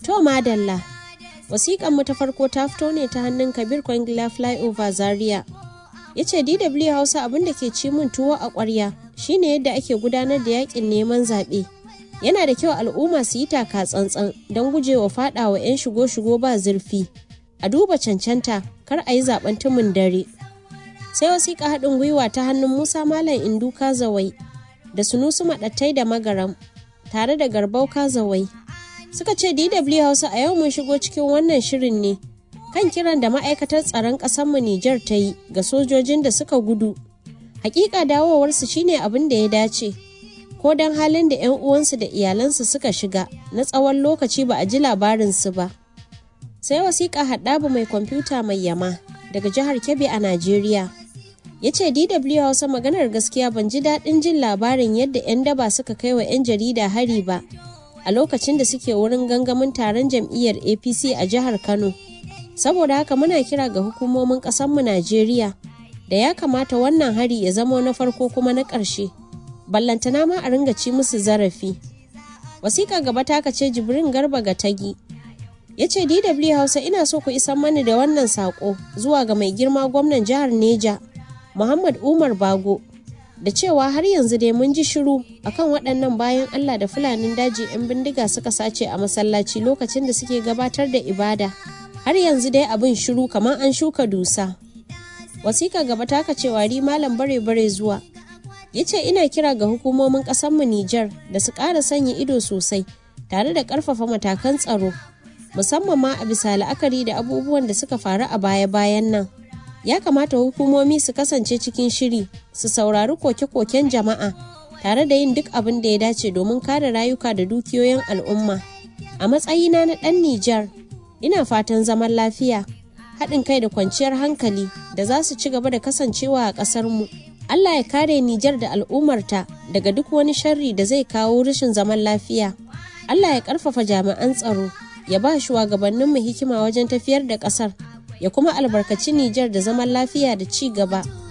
To madalla, wasiƙan mu ta farko ta fito ne ta hannun Kabir Kwangila Flyover Zaria. Ya ce DW Hausa abin da ke ci min tuwo a ƙwarya shine yadda ake gudanar da yakin neman zaɓe. Yana da kyau al'umma su yi taka tsantsan don gujewa faɗawa 'yan shigo-shigo ba zurfi. A duba cancanta kar a yi zaɓen tumin dare. Sai wasiƙa haɗin gwiwa ta hannun Musa Malam Indu Kazawai da Sunusu Maɗattai da Magaram tare da Garbau Kazawai. suka ce DW Hausa a yau mun shigo cikin wannan shirin ne kan kiran da ma'aikatar tsaron ƙasarmu Nijar ta yi ga sojojin da suka gudu. Hakika dawowarsu shine abin da ya dace, ko don halin da 'yan uwansu da iyalansu suka shiga na tsawon lokaci ba a ji labarinsu ba. Sai wasiƙa haɗabu mai kwamfuta mai yama daga jihar Kebbi a Najeriya. Ya ce DW Hausa maganar gaskiya ban ji daɗin jin labarin yadda 'yan daba suka kai wa 'yan jarida hari ba. a lokacin da suke wurin gangamin taron jam'iyyar apc a jihar kano saboda haka muna kira ga hukumomin ƙasarmu najeriya da ya kamata wannan hari ya zamo na farko kuma na ƙarshe ballantana ma a ringa ci musu zarafi wasiƙa gaba ta ce jibrin garba ga tagi ya ce dw hausa ina so ku isan mani da wannan saƙo zuwa ga mai girma gwamnan jihar neja muhammad umar bago da cewa har yanzu dai mun ji shiru akan waɗannan bayan Allah da fulanin daji 'yan bindiga suka sace a masallaci lokacin da suke gabatar da ibada har yanzu dai abin shiru kamar an shuka dusa wasika gaba taka cewa ri malam bare bare zuwa ya ce ina kira ga hukumomin ƙasarmu Nijar da su ƙara sanya ido sosai tare da ƙarfafa matakan tsaro musamman ma a bisa la'akari da abubuwan da suka faru a baya-bayan nan ya kamata hukumomi su kasance cikin shiri su saurari koke-koken jama'a tare da yin duk abin da ya dace domin kare rayuka da dukiyoyin al'umma a matsayina na ɗan nijar ina fatan zaman lafiya haɗin kai da kwanciyar hankali da za su ci gaba da kasancewa a ƙasarmu allah ya kare nijar da al'ummarta daga duk wani sharri da zai kawo rashin zaman lafiya allah ya ƙarfafa jami'an tsaro ya ba shugabanninmu hikima wajen tafiyar da ƙasar ya kuma albarkaci Nijar da zaman lafiya da ci gaba.